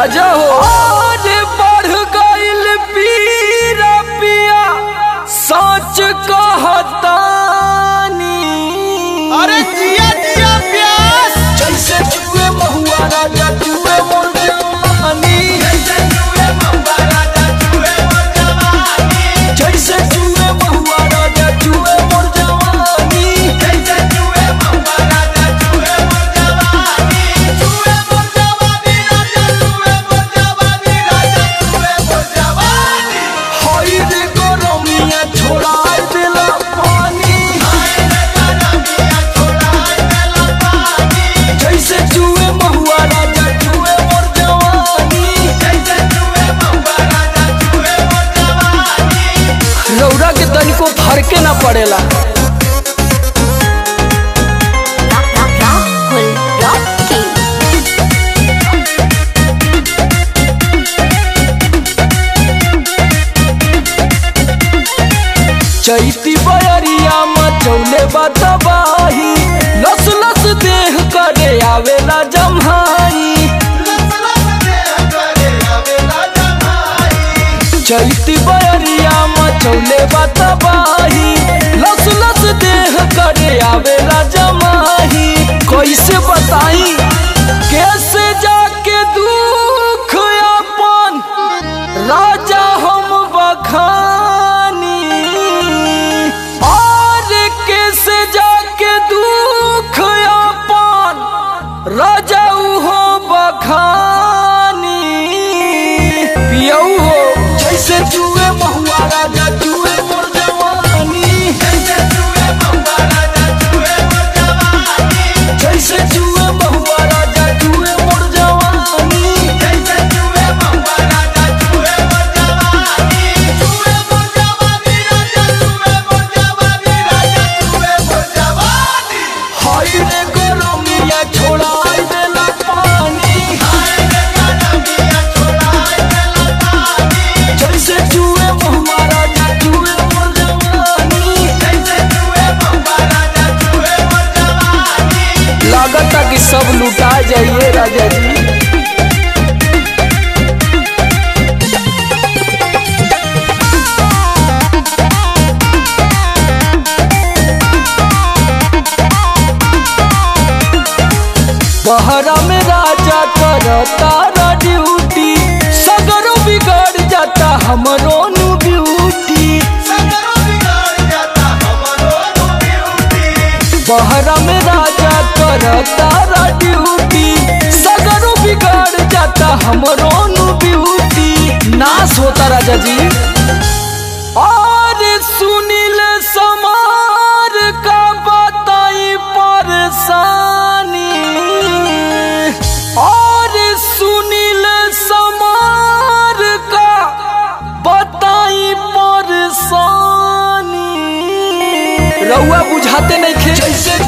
राजा हो अरे बढ़ गइल पीरा पिया सच कहतानी अरे जिया जिया प्यास जैसे जुए महुआ राजा जुए मोर जवानी जैसे जुए महुआ राजा जुए मोर जवानी हई रे गरमिया छोड़ाई देला पानी जैसे जुए महुआ राजा जुए मोर जवानी रौरा के तनिको फरके ना पड़ेला Rahul Rocky. चैती बयरिया मचौले बतबाही लस लस देह करे आवेला जम्हाई चैती बयरिया मचौले बतबाही लस लस देह करे आवेला जमाही कैसे बताई कैसे जाके दुख अपन राजा हम बखानी और कैसे जाके दुख अपन राजा हो बखानी पियऊ हो जैसे जुए महुआ राजा जुए मोर जवानी जैसे जुए महुआ राजा जुए मोर जवानी हाय रे गरमिया छोड़ाई देला पानी जैसे जुए महुआ राजा जुए मोर जवानी लागता कि सब लुटा जाइए राजा जी बहरा में राजा करता रा ड्यूटी सगरो बिगड़ जाता हमरो नु ब्यूटी बहरा में राजा करता रा ड्यूटी सगरो बिगड़ जाता हमरो नु ब्यूटी नाश होता राजा जी और सुनील समार का बताई परेशानी और सुनील समार का बताई परेशानी रउआ बुझाते नहीं खे जैसे